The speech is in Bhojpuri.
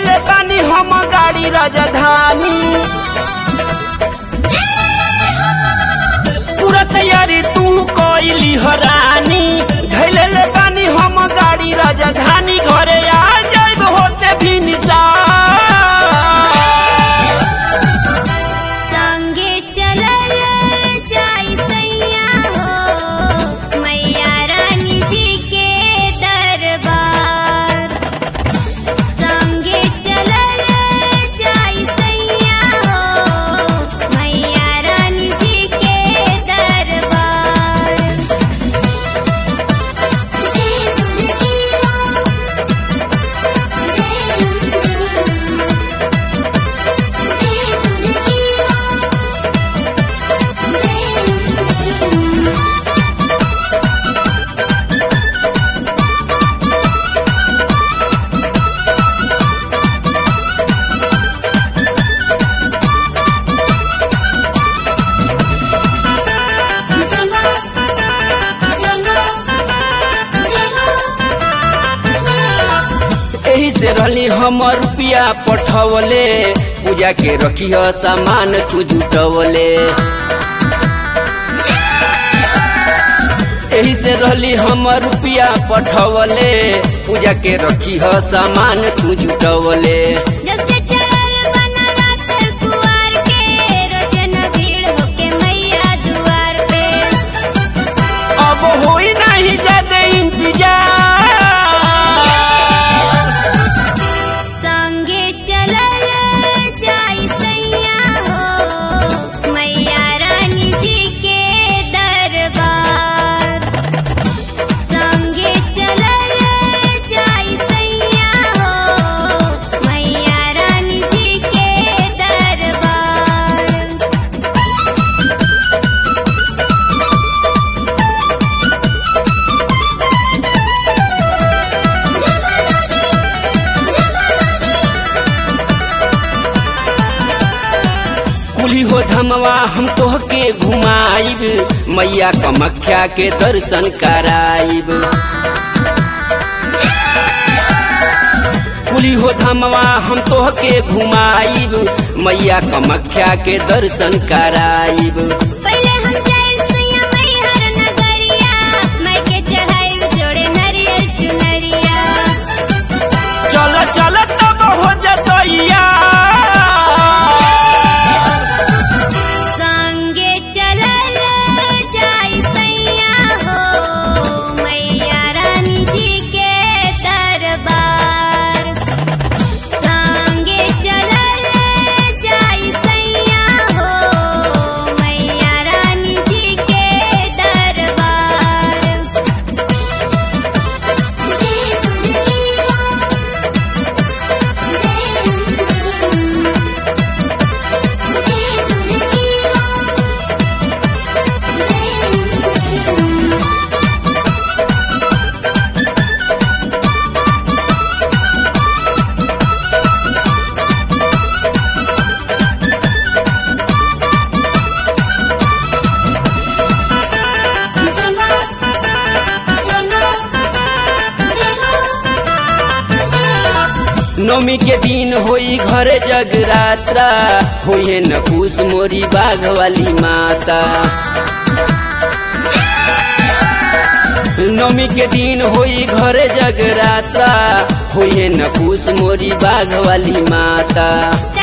ले बानी हम गाड़ी राजधानी पूरा तैयारी तू कोइली हरानी धैले ले बानी हम गाड़ी राजधानी घरे आ जाइब होते भी निशान संगे चलल जाई सैया हो मैया रानी जी के दरबार संगे चलल जाई सैया हो मैया रानी जी के दरबार जय दुर्गा जय दुर्गा जय दुर्गा जय एही से रहली हम रुपया पठवले पूजा के रखी सामान तू जुटवले एही से रहली हम रुपया पठवले पूजा के रखी सामान तू जुटवले जब से चढ़ल बना रात कुवार के रोजन भीड़ होके मैया दुआर पे अब होई नहीं ज्यादा इंतजार संगे चलल जाई सैया हो मैया रानी जी के दरबार संगे चलल जाई सैया हो मैया रानी जी के दरबार कुली हो धमवा हम तोहके घुमाइब मैया कमख्या के दर्शन कराइब कुली हो धमवा हम तोहके घुमाइब मैया कमख्या के दर्शन कराइब पहले हम जाइब सैया मैहर नगरिया मैं के चढ़ाइब जोड़े नरियल चुनरिया चल चल तब हो जतैया संगे चलल जाई सैया हो मैया रानी जी के दरबार संगे चलल जाई सैया हो मैया रानी जी के दरबार जय दुर्गा जय दुर्गा जय दुर्गा जय दुर्गा नौमी के दिन होई घर जगरात्रा होइए न खुश मोरी बाघ वाली माता नौमी के दिन होई घर जगरात्रा होइए न खुश मोरी बाघ वाली माता